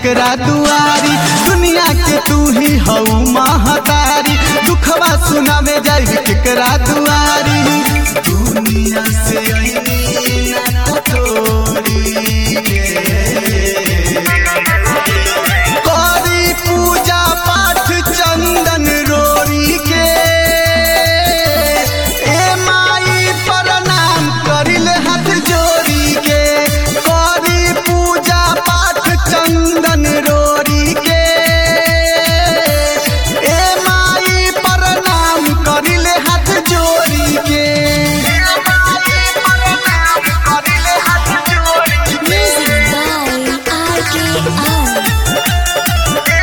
केकरा दुआरी दुनिया के तू ही हऊ महतारी दुखवा सुनावे जाई केकरा दुआरी दुनिया से अइनी ना तोरी करी पूजा पाठ चंदन रोरी के ए माई प्रणाम करिल हाथ जोड़ी के करी पूजा पाठ चंदन रोरी के ए माई प्रणाम करिल हाथ जोड़ी के Music by RKR.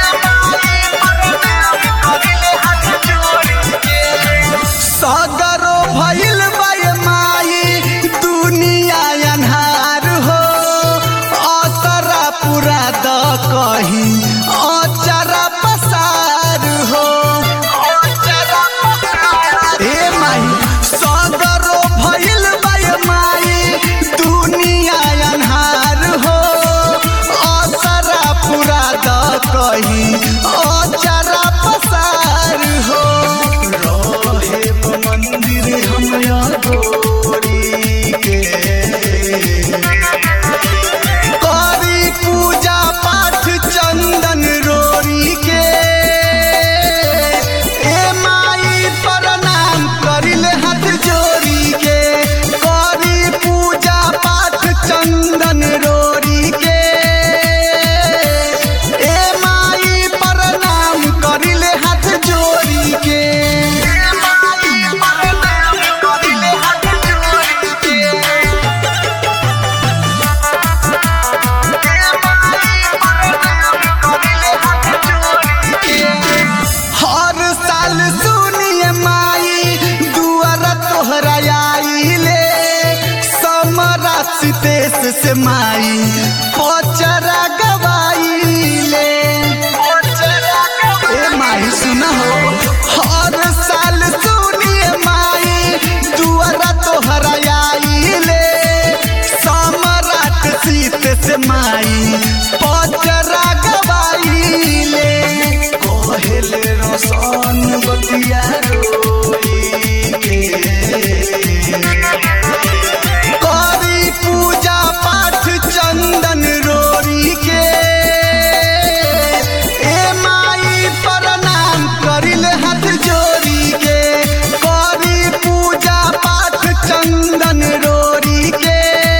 सगरो भइल बय माई दुनिया अन्हार हो असरा पूरा द कही अचरा पसार हो ए माई सगरो भइल बय माई दुनिया अन्हार हो असरा पूरा द कही अचरा पसार हो रहे मंदिर हम गोरी के करी पूजा पाठ चंदन रोरी के ए माई प्रणाम करिल हाथ जोड़ी के करी पूजा पाठ चंदन रोरी के ए माई प्रणाम करिल हाथ जोड़ी के हर साल सुनिए माई दुआर तोहरा आइले समरा सितेश से माई पचरा गवाइले ए माई सुना हो हर साल सुनिए माई दुआर तोहरा आइले सम्राट सीत से माई पचरा गवाइले कोहेले रोशन बतिया रोई के करी पूजा पाठ चंदन रोरी के ए माई प्रणाम करिल हाथ जोड़ी के करी पूजा पाठ चंदन रोरी के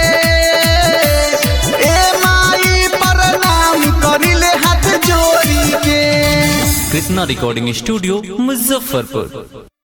ए माई प्रणाम करिल हाथ जोड़ी के कृष्णा रिकॉर्डिंग स्टूडियो मुजफ्फरपुर